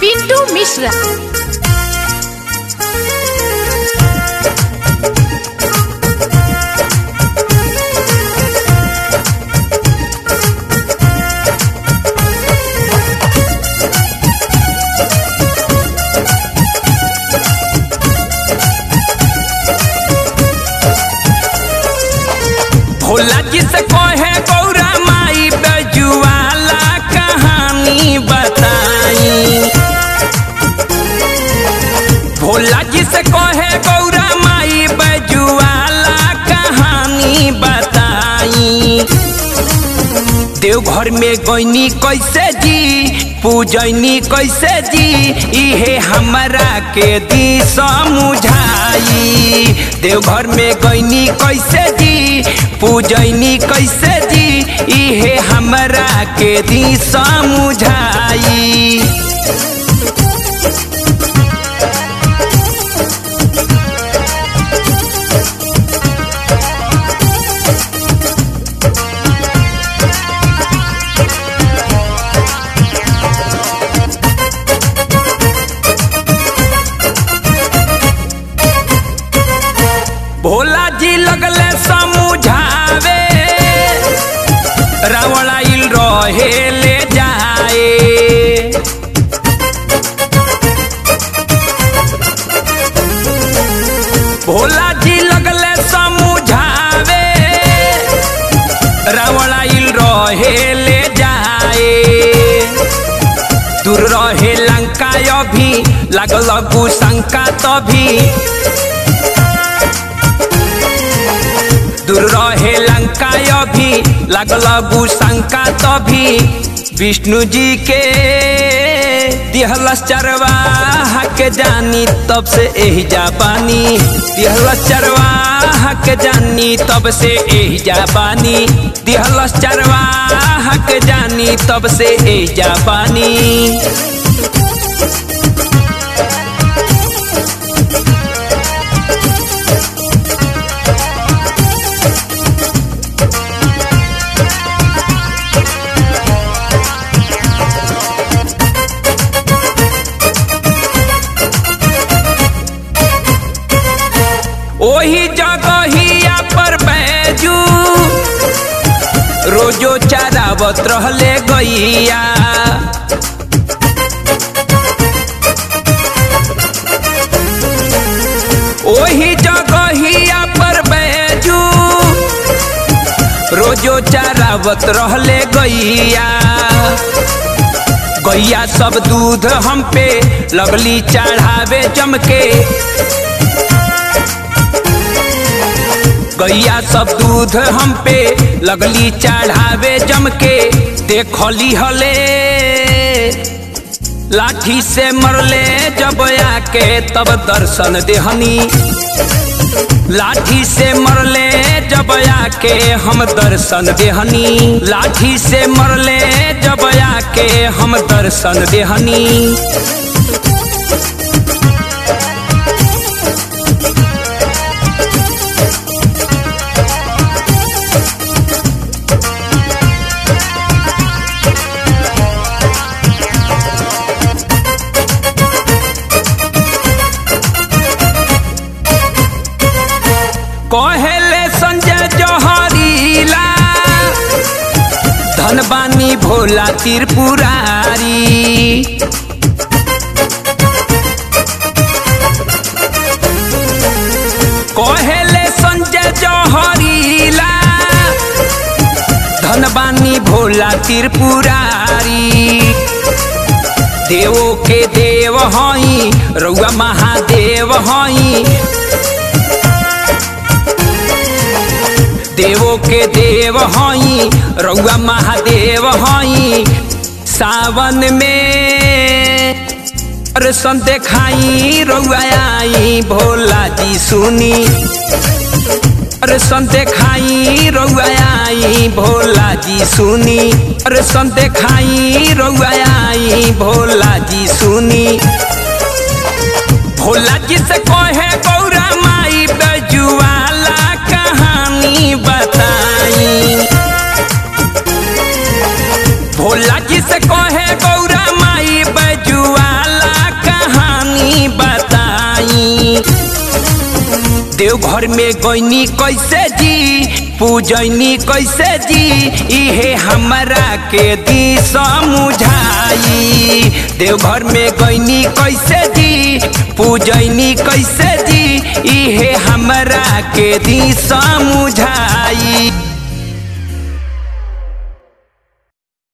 पिंटू मिश्रा भोला जी से कहे गौरा माई बजुआला कहानी बताई भोला जी से कहे गौरा माई बजुआला कहानी बताई देवघर में गईनी कैसे जी पूजनी कैसे जी इहे हमरा के दी समझाई देवघर में गईनी कैसे जी पूजनी कैसे जी इहे हमरा के दी समझाई भोला जी लगले समझावे रावण आइल रहे ले जाए भोला जी लगले समझावे रावण आइल रहे ले जाए दूर रहे लंका अभी लागल शंका तभी दूर रहे लंका अभी लगल शंका तभी विष्णु जी के दिहलस चरवाहा के जानी तब से एही जापानी दिहलस चरवाहा के जानी तब से एही जापानी दिहलस चरवाहा के जानी तब से एही जापानी ओही जगहिया पर बैजू रोजो चरावत रहले गैया ओही जगहिया पर बैजू रोजो चरावत रहले गैया गैया सब दूध हम पे लगली चढ़ावे जमके गैया सब दूध हम पे लगली चढ़ावे जमके देखली हले लाठी से मरले जब आके तब दर्शन देहनी लाठी से मरले जब आके हम दर्शन देहनी लाठी से मरले जब आके हम दर्शन देहनी कहेले संजय जहरीला धनबानी भोला त्रिपुरारी कहेले संजय जहरीला धनबानी भोला त्रिपुरारी देवो के देव हई रउआ महादेव हई देवो के देव हई रउआ महादेव हई सावन में दर्शन देखाई रउआ आई भोला जी सुनी दर्शन देखाई रउआ आई भोला जी सुनी दर्शन देखाई रउआ आई भोला जी सुनी भोला जी से कहे गौरा माई बजुआला कहानी बताई भोला जी से कहे गौरा माई बजुआला देवघर में गईनी कैसे जी पूजनी कैसे जी इहे हमरा के दी समझाई देवघर में गईनी कैसे जी पूजनी कैसे जी इहे हमरा के दी समझाई